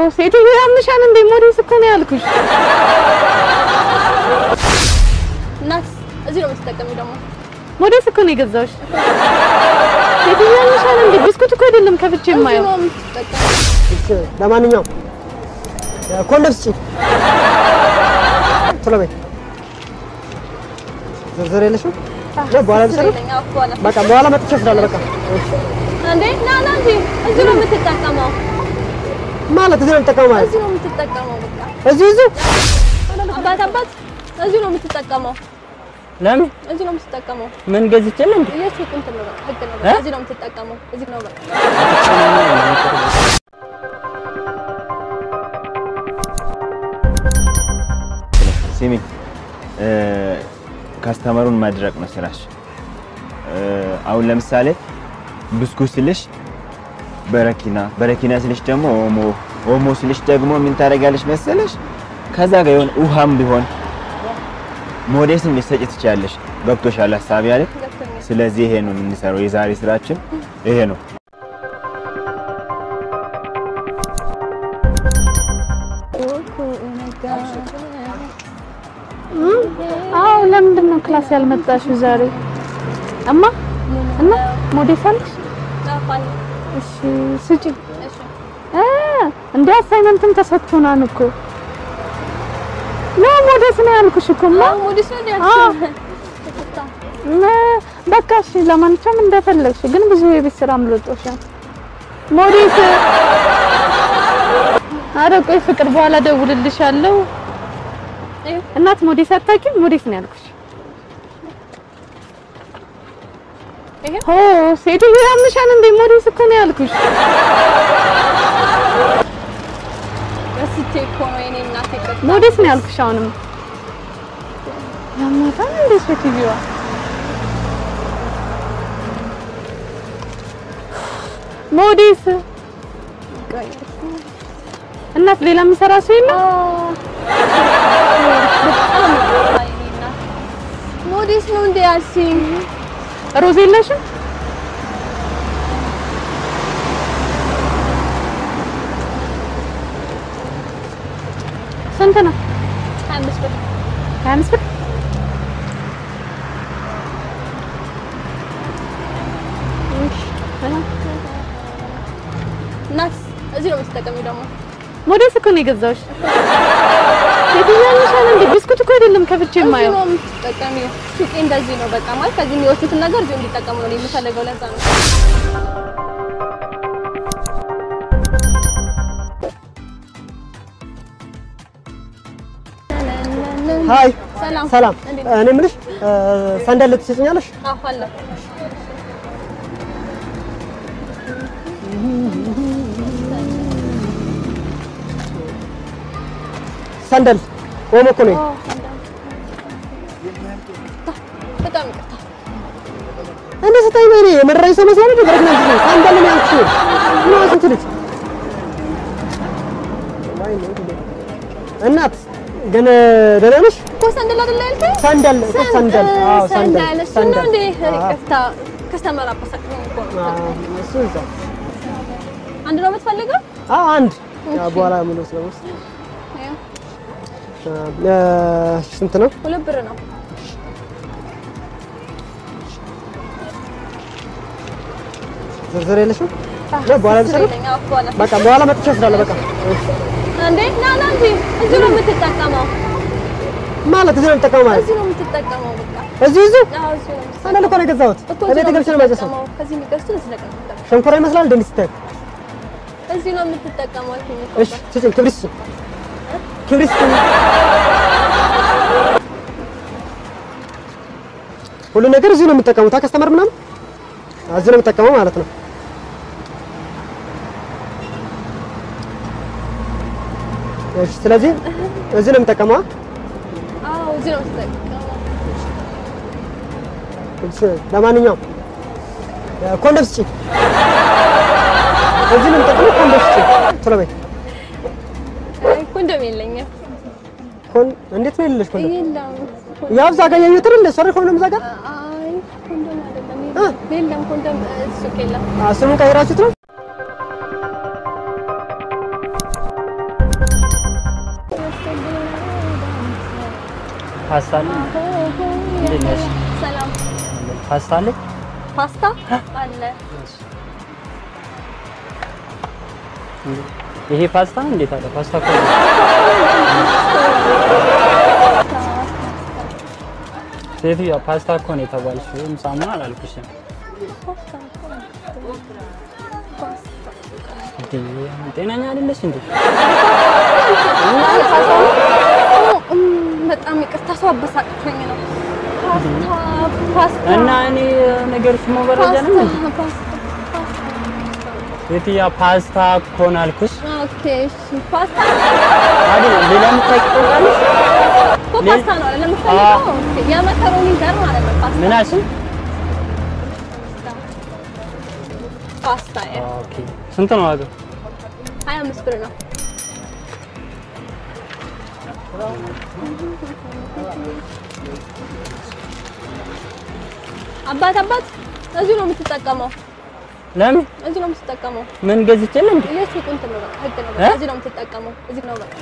ሴትዮ ያምሻል እንዴ? ሞዴስ እኮ ነው ያልኩሽ። እናት እዚህ ነው የምትጠቀሚው ደግሞ ሞዴስ እኮ ነው የገዛሁሽ። ሴትዮ ያምሻል እንዴ? ብስኩት እኮ አይደለም ከፍቼ እዚህ የማየው። ነው የምትጠቀሚው እሺ፣ ለማንኛውም ኮንዶም ስጪ። ቶሎ በይ። ዝርዝር የለሽም? ነው በኋላ ልሰራ? ስለኝ አዎ በኋላ በቃ በኋላ መጥቼ እወስዳለሁ። በቃ እሺ። እንዴ ና ና እንጂ እዚህ ነው የምትጠቀመው ማለት እዚህ ነው የምጠቀመው ማለት እዚህ ነው የምትጠቀመው በቃ እዚሁ እዚሁ አባት አባት እዚህ ነው የምትጠቀመው ለምን እዚህ ነው የምትጠቀመው ምን ገዝቼል እንዴ? የሱቅ እንትን ነው በቃ ህግ ነው እ? በቃ እዚህ ነው የምትጠቀመው እዚህ ነው በቃ ሲሚ ካስተመሩን ማድረቅ ነው ስራሽ። እ፣ አሁን ለምሳሌ ብስኩት ስልሽ በረኪና በረኪና ስልሽ ደግሞ ኦሞ ኦሞ ስልሽ ደግሞ ምን ታደርጋለሽ መሰለሽ? ከዛ ጋር የሆነ ውሃም ቢሆን ሞዴስም ልትሰጪ ትችያለሽ። ገብቶሻል ሀሳቢ አይደል? ገብቶኛል ስለዚህ ይሄ ነው የምንሰራው። የዛሬ ስራችን ይሄ ነው። አዎ ለምንድን ነው ክላስ ያልመጣሽው ዛሬ? እማ እና ሞዴስ አለሽ? ጣፋኝ እሺ ስጪ። እሺ እ እንደ አሳይመንትም ተሰጥቶናል እኮ ነው ሞዴስ ነው ያልኩሽ እኮ እማ። አዎ ሞዴስ ነው አዎ። ያልኩሽ እ በቃ እሺ፣ ለማንኛውም እንደፈለግሽ፣ ግን ብዙ የቤት ስራ አምልጦሻል። ሞዴስ ኧረ ቆይ ፍቅር፣ በኋላ ደውልልሻለሁ። እዩ እናት ሞዴስ አታውቂም? ሞዴስ ነው ያልኩሽ። ይሄ ኦ ሴትዮ ያምሻል እንዴ? ሞዴስ እኮ ነው ያልኩሽ። ረስቼ እኮ ነው የኔ እናቴ ይቅርታ ሞዴስ ነው ያልኩሽ። አሁንም ያማታል እንዴ ሴትዮዋ? ሞዴስ እናት፣ ሌላ የሚሰራ ሰው የለም? ሞዴስ ነው እንደ ያልሽኝ ሮዝ የለሽም? ስንት ነው? ሀያ አምስት ብር ሀያ አምስት ብር እናት እዚህ ነው የምትጠቀሚው ደግሞ ሞዴስ እኮ ነው የገዛሁሽ። ሴትዮ ያምሻል እንዴ? ብስኩት እኮ አይደለም ከፍቼ እዚህ የማየው። ነው የምትጠቀሚው ሱቄ እንደዚህ ነው በቃ ማለት ከዚህ የሚወስዱትን ነገር እዚሁ እንዲጠቀሙ ነው እኔ የምፈልገው ለዛ ነው ሀይ ሰላም ሰላም። እንዴት እኔ የምልሽ እ፣ ሰንደል ትሰጪኛለሽ? አዎ አለ ሰንደል ኦሞ እኮ ነኝ። በጣም ይቅርታ እንደ ስታይ በኔ የመረራኝ ሰው መስሎኝ ነው። በረግና ልጅ ሰንደል ነው ያልኩሽ። ምን አስንት ልጅ እናት ግን ደህና ነሽ? እኮ ሰንደል አይደለ ያልከኝ ሰንደል እኮ ሰንደል። አዎ ሰንደል ሰንደል እሱ ነው እንዴ አዎ። ይቅርታ ከስተመር አበሳጭኝ እኮ ነው አዎ፣ እሱ እዛ አንድ ነው የምትፈልገው አዎ አንድ ያው በኋላ ምን ስለምስ ስንት ነው? ሁለት ብር ነው ዝርዝር የለሽም? ነው በኋላ ልሰራ? ስለኝ አዎ በኋላ በቃ በኋላ መጥቼ እወስዳለሁ። በቃ እሺ። እንዴ ና ና እንጂ እዚህ ነው የምትጠቀመው ማለት እዚህ ነው የምጠቀመው ማለት እዚህ ነው የምትጠቀመው በቃ እዚሁ እዚሁ አዎ እዚህ ነው የምትጠቀመው ሰንደል እኮ ነው የገዛሁት። እኮ እዚህ እቤት ነው ገብቼ ነው የማጨሰው። የምትጠቀመው ከዚህ የሚገዝቱ እዚህ ነው የምትጠቀመው ሸንኮራ ይመስላል እንደ እንዲህ ስታይ። እዚህ ነው የምትጠቀመው አልኩኝ እኮ እሺ ስጭኝ፣ ክብሪት ስጭኝ፣ ክብሪት ስጭኝ። ሁሉ ነገር እዚሁ ነው የምጠቀሙት። ከስተመር ምናምን እዚሁ ነው የምጠቀመው ማለት ነው። እሺ ስለዚህ እዚህ ነው የምጠቀመው። አዎ እዚህ ነው የምትጠቀመው እሺ ለማንኛውም ኮንዶም ስጪኝ። እዚህ ነው የምጠቀመው። ኮንዶም ስጪኝ ቶሎ በይ። አይ ኮንዶም የለኝም ኮን እንዴት ነው የሌለሽ ኮንዶም? የለም ያው እዛ ጋር ያየሁት አይደል? ሶሪ ኮንዶም እዛ ጋር አይ ኮንዶም አይደለም የለም የለም ኮንዶም እ፣ ሱቅ የለም አ፣ ስሙን ቀይራችሁት ነው? ፓስታ አለ እንዴት ነሽ? ሰላም። ፓስታ አለ ፓስታ አለ። ይሄ ፓስታ ነው እንዴት አለ ፓስታ እኮ ነው። ሴትዮዋ ፓስታ እኮ ነው የተባልሽው ወይም ሳሙና አላልኩሽም እንዴ ጤነኛ አይደለሽ እንዴ እም፣ በጣም ይቅርታ ሰው አበሳጭቶኝ ነው። ፓስታ ፓስታ እና እኔ ነገርሽ መበረጃ ነው እንዴ ፓስታ ፓስታ ሴትዮዋ ፓስታ እኮ ነው አልኩሽ ኦኬ እሺ ፓስታ አይደል ሌላ የምታውቂው ካለሽ እኮ ፓስታ ነው አይደል የምፈልገው? ኦኬ የመከሮኒ ዘር ማለት ነው ፓስታ ምን አልሽኝ ፓስታ ያ ኦኬ ስንት ነው ዋጋው 25 ብር ነው። አባት አባት እዚሁ ነው የምትጠቀመው፣ ለምን እዚሁ ነው የምትጠቀመው። ምን ገዝቼልህ እንዴ የሱቁ እንትን ነው በቃ ህግ ነው እ? በቃ እዚሁ ነው የምትጠቀመው፣ እዚሁ ነው በቃ